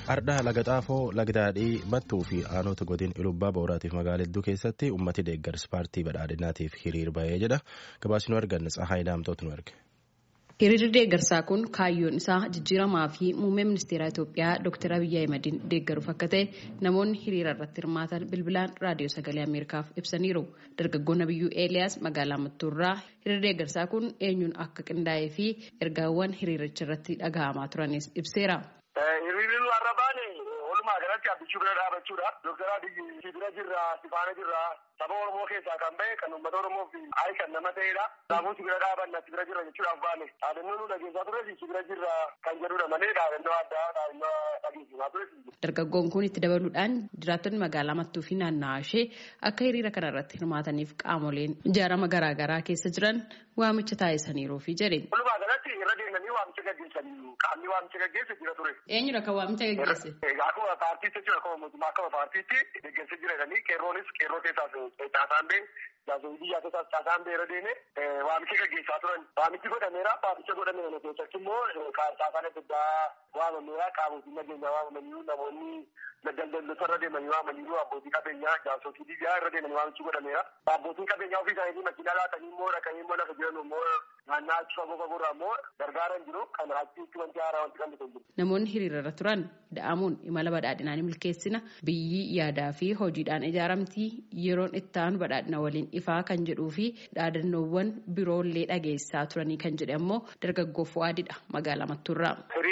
Ardhaa laga xaafoo lagdaadhii mattuu fi aanota godin ilubbaa booraatiif magaalaa hedduu keessatti ummati deeggarsa paartii badhaadhinaatiif hiriir bahee jedha gabaasni nu arganne tsahaay daamtootu nu erge. Hiriirri deeggarsaa kun kaayyoon isaa jijjiiramaa fi muummee ministeera Itoophiyaa Dr. Abiyyi Ahimadiin deeggaruuf akka ta'e namoonni hiriira irratti hirmaatan bilbilaan raadiyoo sagalee Ameerikaaf ibsaniiru. Dargaggoon Abiyyuu Eeliyaas magaalaa Mattuurraa hiriirri deeggarsaa kun eenyuun akka qindaa'ee fi ergaawwan hiriiricha irratti dhaga'amaa turanis ibseera. Hiriirri nu har'a baane walumaa galatti abbichuu bira dhaabachuudha. Dooktar Abiyyi si bira jirra, si faana jirra. Saba Oromoo keessaa kan bahe kan uummata Oromoof ayi kan nama ta'edha. Kanaafuu si bira dhaabanna si bira jirra jechuudhaaf baane. Dhaadannoo nu dhageessaa ture si bira jirra kan jedhudha malee dhaadannoo addaa dhaadannoo dhageessisaa ture. Dargaggoon kun itti dabaluudhaan jiraattonni magaalaa Mattuu fi naannawaa ishee akka hiriira kana irratti hirmaataniif qaamoleen ijaarama garaagaraa keessa jiran waamicha taasisaniiru fi jedhe. Walumaa galatti irra deemanii waamicha gaggeessanii qaamni waamicha gaggeesse jira ture. Eenyudha kan waamicha gaggeesse? Akkuma paartiitti jechuudha akkuma mootummaa akkuma paartiitti gaggeesse jira jedhanii qeerroonis qeerroo keessaas caasaan bee jaasoo biyyaa keessaas caasaan bee irra deeme waamicha gaggeessaa turan. Waamichi godhameera waamicha godhameera keessatti immoo caasaan adda addaa waamameera qaamotiin nageenyaa waamamanii namoonni daldaltoota irra deemanii waamanii abbootii qabeenyaa jaasotii biyyaa irra deemanii waamichi godhameera. Abbootiin qabeenyaa ofii isaanii makiinaa laatanii immoo dhaqanii immoo lafa jiran immoo naannaa achi fagoo fagoorraa immoo gargaaran jiru kan achitti wanti haaraa wanti kan jiru. Namoonni hiriirarra turan da'amuun imala badhaadhinaan milkeessina biyyi yaadaa fi hojiidhaan ijaaramtii yeroon itti aanu badhaadhina waliin ifaa kan jedhuu fi dhaadannoowwan biroollee dhageessaa turanii kan jedhe ammoo dargaggoo Fuwaadidha magaalaa Mattuurraa.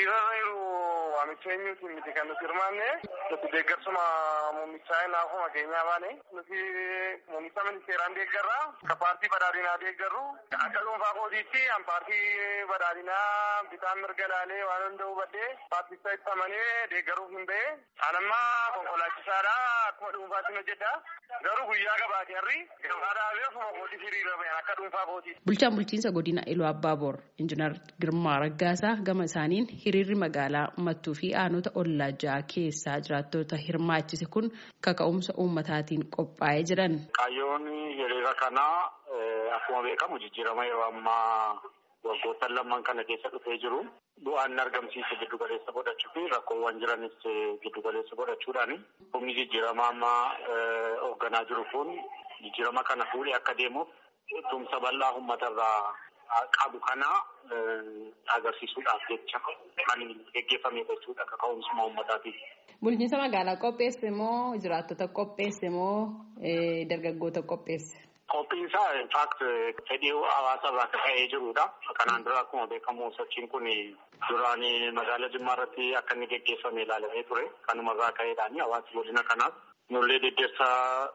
Waamicha eenyuutiin miti kan nuti hirmaanne nuti deeggarsuma muummichaa naafuma keenyaa baane nuti muummicha ministeeraan deeggarra akka paartii badhaadhinaa deeggarru akka dhuunfaa kootiitti an paartii badhaadhinaa bitaan mirga laalee waan hunda hubadhee paarticha itti amanee deeggaruuf hin ba'e anamma konkolaachisaadha akkuma dhuunfaatti hojjedha garuu guyyaa gabaatee harri gabaadhaafee ofuma kootii hiriira ba'e akka dhuunfaa kootiitti. Bulchaan bulchiinsa godina Iluu Abbaaboor Injiinar Girmaa Raggaasaa gama isaaniin hiriirri magaalaa Mattuu fi aanota ollaa ja'a keessaa jiraattota hirmaachise kun kaka'umsa uummataatiin qophaa'ee jiran. Kaayyoon hiriira kanaa akkuma beekamu jijjiirama yeroo ammaa waggoottan lamman kana keessa dhufee jiru. Bu'aan argamsiise giddu galeessa godhachuu fi rakkoowwan jiranis giddu galeessa godhachuudhaani. Humni jijjiirama ammaa hoogganaa jiru kun jijjiirama kana fuudhee akka deemuuf tumsa bal'aa uummatarraa qabu kana agarsiisuudhaaf jecha kan geggeeffame jechuudha akka ka'umsuma uummataatiif. Bulchiinsa magaalaa qopheesse moo jiraattota qopheesse moo dargaggoota qopheesse? Qophiinsaa infaakt fedhii hawaasa irraa akka ka'ee jirudha. Kanaan dura akkuma beekamu sochiin kun duraan magaalaa Jimmaa irratti akka inni geggeeffame ilaalamee ture. Kanumarraa ka'eedhaan hawaasni godina kanaaf nullee deddeessa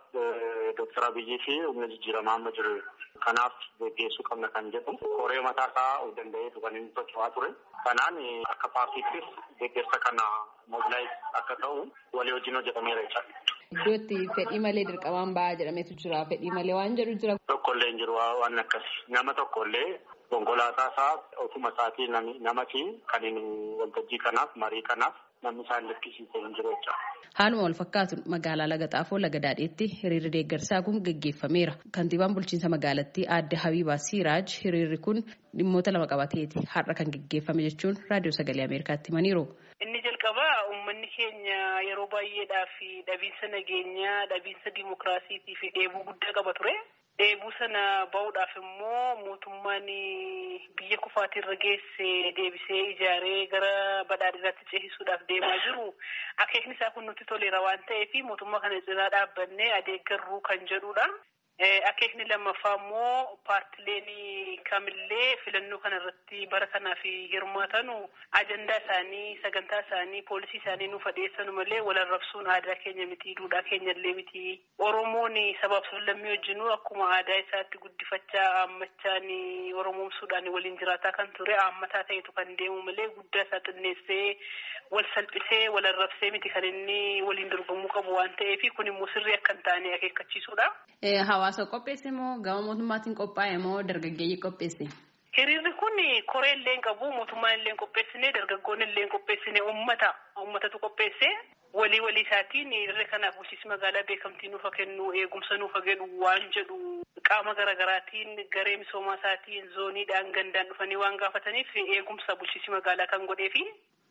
Dooktar Abiyyii fi humna jijjiiramaa amma jiru kanaaf geggeessuu qabna kan jedhu koree mataa isaa of danda'eetu kan inni socho'aa ture. Kanaan akka paartiittis geggeessa kana mobilaayiz akka ta'u walii wajjin hojjetameera jechaadha. Iddoo itti fedhii malee dirqamaan ba'aa jedhametu jira. Fedhii malee waan jedhu jira. Tokkollee hin jiru waan akkasi. Nama tokkollee konkolaataa isaa ofuma isaatii namati kan waltajjii kanaaf marii kanaaf namni isaan lakkisiisee hin jiru jecha. Haaluma wal fakkaatuun magaalaa Laga Xaafoo Laga Daadheetti hiriirri deeggarsaa kun gaggeeffameera. Kantiibaan bulchiinsa magaalattii aadde Habiibaa Siiraaj hiriirri kun dhimmoota lama qabateeti har'a kan gaggeeffame jechuun raadiyoo sagalee Ameerikaatti himaniiru. Inni jalqabaa uummanni keenya yeroo baay'eedhaaf dhabiinsa nageenyaa, dhabiinsa dimokiraasiitii fi dheebuu guddaa qaba ture. Dheebuu sana ba'uudhaaf immoo mootummaan biyya kufaatirra geesse deebisee ijaaree gara badhaadhinaatti ceesisuudhaaf deemaa jiru. Akeekni isaa kun nutti toleera waan ta'eef mootummaa kana cinaa dhaabbannee adeeggarruu kan jedhudha. Akeekni lammaffaa immoo paartileen kamillee filannoo kana irratti bara kanaaf hirmaatanu ajandaa isaanii sagantaa isaanii poolisii isaanii nuuf dhiyeessanu malee wal arrabsuun aadaa keenya miti duudhaa keenya illee miti oromoon sabaaf sablammii wajjinuu akkuma aadaa isaatti guddifachaa aammachaan oromoomsuudhaan waliin jiraataa kan ture aammataa ta'etu kan deemu malee guddaa isaa xinneessee wal salphisee wal arrabsee miti kan inni waliin dorgomuu qabu waan ta'eef kun immoo sirrii akka hin taane akeekkachiisuudha. Hawaasa qopheesse moo gama mootummaatiin qophaa'e moo dargaggeeyyii qopheesse? Hiriirri kun koree illee hin qabu mootummaan illee hin qopheessine dargaggoonni illee hin qopheessine uummata uummatatu qopheesse walii walii isaatiin hiriirri kanaaf bulchiinsi magaalaa beekamtii nuufa kennu eegumsa nuufa godhu waan jedhu qaama garaagaraatiin garee misoomaa isaatiin zooniidhaan gandaan dhufanii waan gaafataniif eegumsa bulchiinsi magaalaa kan godheefi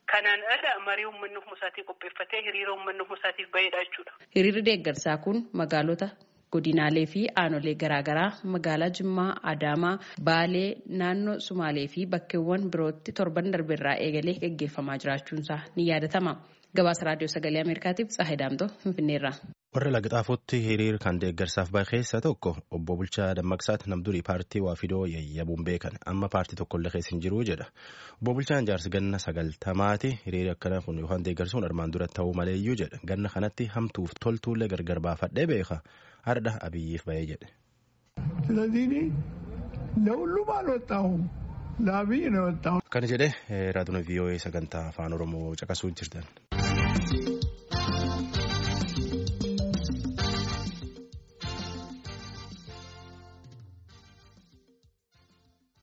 Kanaan ala marii uummanni ofuma isaatii qopheeffatee hiriira uummanni ofuma isaatiif baheedha jechuudha. Hiriirri deeggarsaa kun magaalota godinaalee fi aanolee garaagaraa magaalaa Jimmaa, Adaamaa, Baalee, naannoo Sumaalee fi bakkeewwan birootti torban darbeerraa eegalee gaggeeffamaa jiraachuunsaa ni yaadatama. Gabaasa Raadiyoo Sagalee Ameerikaatiif Tsaahee Daamtoo Finfinneerraa. Warra Lagxaafotti hiriir kan deeggarsaaf bahe keessa tokko obbo Bulchaa Dammaqsaati namdurii paartii Waafidoo yayyabuun beekan amma paartii tokkollee keessa hin jiru jedha. Obbo Bulchaan jaarsi ganna sagaltamaati hiriirri akkana kun yookaan deeggarsuun armaan dura ta'uu maleeyyuu jedha. Ganna kanatti hamtuuf toltuullee gargar baafadhee beeka. Hardha abiyyiif bahee jedhe. ስለዚህ ለሁሉም አልወጣሁም ለአብይ ነው የወጣሁት። Kana jedhe raadiyoo VOA sagantaa afaan Oromoo caqasuu jirtan.